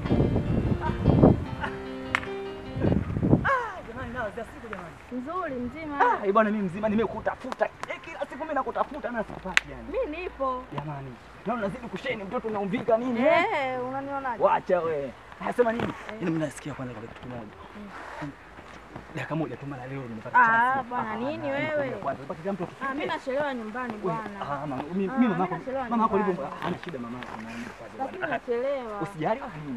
Ah, jamani nao za siku jamani. Nzuri mzima. Ah, bwana mimi mzima nimekutafuta. Eh, kila siku mimi nakutafuta na sipati yani. Mimi nipo. Jamani. Naona unazidi kusheni mtoto unaumvika nini? eh? Eh, unanionaje? Wacha we. Anasema nini? Yaani mimi nasikia kwanza kwa kitu kimoja. Dakika moja tu mara leo nimepata Ah, chance. bwana, nini na- wewe? Kwanza mpaka kila mtu Ah, mimi nachelewa nyumbani Wewe, bwana. ah, mama, mimi Ah, mimi mama yako mimi nachelewa mama yako nyumbani. alivyo hana shida mama yako na mimi kwa Lakini bwana. nachelewa. Usijali wala nini.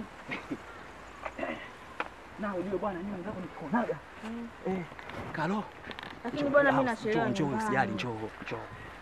Na ujue bwana mimi mwenzako nikikonaga. Mm. Eh, kalo. Lakini bwana mimi Njoo, nachelewa Njoo, njoo, usijali, nyumbani. njoo, njoo.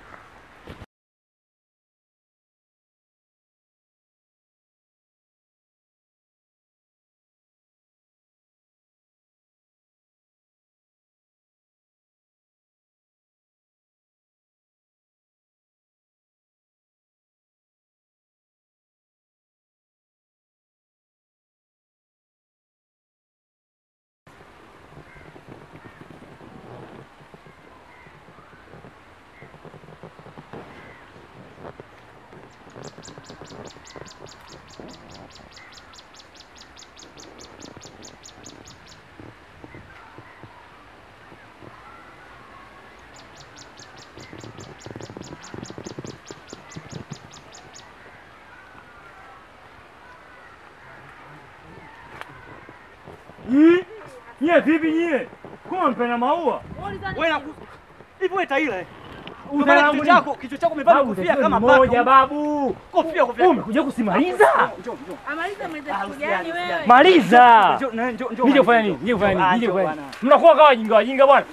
Nyie nyie vipi nyie? Kuma mpenda maua? Wewe na hivi wewe taila eh. Uza Umevalia langu kichwa ni- chako, kichwa chako umevaa Babu, kofia tatizo kama ni baka. moja babu. Kofia kofia. Wewe umekuja kusimaliza? Njoo, njoo. Amaliza maliza Ah, siku usijali, gani usijali. wewe? Maliza. Njoo, njoo, njoo, njoo. Nije kufanya nini? Nije kufanya nini? Ah, Nije njoo kufanya bwana. nini? Mnakuwa kama wajinga wajinga bwana.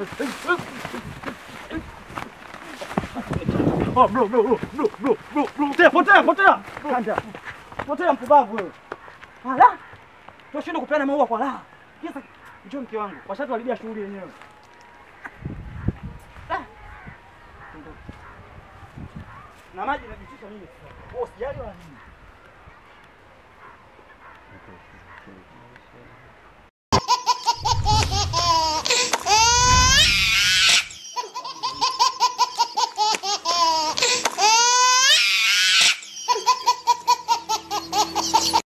Oh bro bro bro bro bro bro bro. Potea, potea, potea. Kanda. Potea mpumbavu wewe. Ala. Tunashindwa kupeana maua kwa raha. Sasa njoo mke wangu. Washatuharibia shughuli yenyewe. Ah. Na maji najitisha mimi. Wewe usijali wala nini.